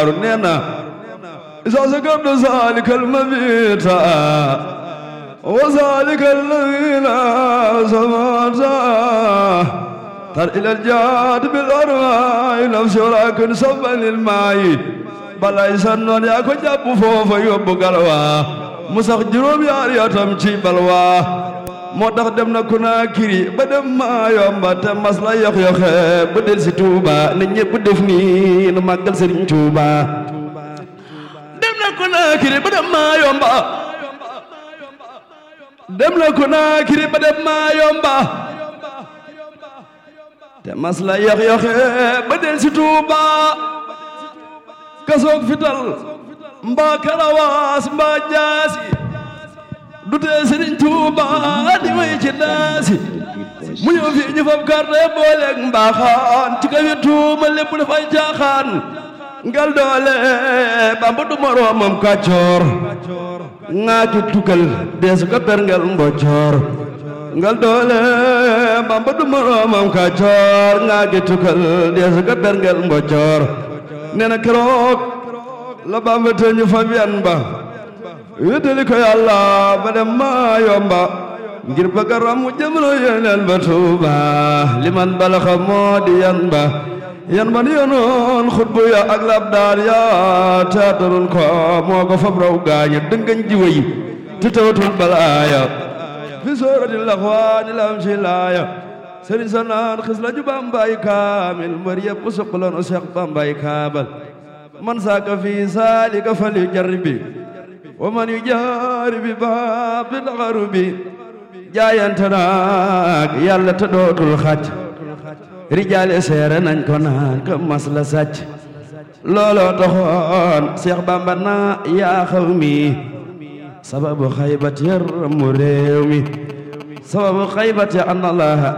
daaru nee na isa sakartu zalika almabita wa zalika alladina samata tar ila aljaad bil arwaay nafsi walakin sabba lil maayi balay sannoon yaa ko jàpp foofa yóbbu galwa mu sax juróom yaar yatam ci balwa moo tax dem na Konaakiri ba dem maa yomba te mas la yox yoxe ba del si Tuuba ne ñëpp def nii nu màggal Sëriñ Tuuba dem na Konaakiri ba dem maa yomba dem na Konaakiri ba dem maa yomba te mas la yox yoxe ba del si Tuuba kasoog fital mbaa karawaas mbaa jaasi du tee Sëriñ Tuuba di way ci daasi mu ñëw fii ñu fab carte booleeg mbaaxaan ci kaw tuuma lépp dafay jaaxaan ngal doole Bamba du moroomam kàccoor ŋaa ci tukkal deesu ko perngel mboccoor ngal doole Bamba du moroomam kàccoor ŋaa ci tukkal deesu ko perngel mboccoor nee na keroog la Bamba te ñu fab yan ba wéetali ko yàlla ba dem maa yomba ngir bëgg a ramu jëmlo yeneen ba tuuba liman balaxa moo di yan ba yan ba ni yonoon xutbu ya ak labdaan ya teatarun ko moo ko fab raw gaaña dëngañ ji way ti tawatul balaaya fi soorati laxwaani lam si laaya sëriñ sa naan xis la ju bambay kaamil mbër yëpp suqaloon o seex bambay kaabal man saaka fi saalika fal yu jarbi wa man yu jaari bi baab bi daxaru bi jaayante naag yàlla te dootul xàcc rijaale seere nañ ko naan ko mas la sàcc looloo taxoon Seex Bamba naa yaa xaw mi sababu xaybat yar mu réew mi sababu xaybat ya an allaha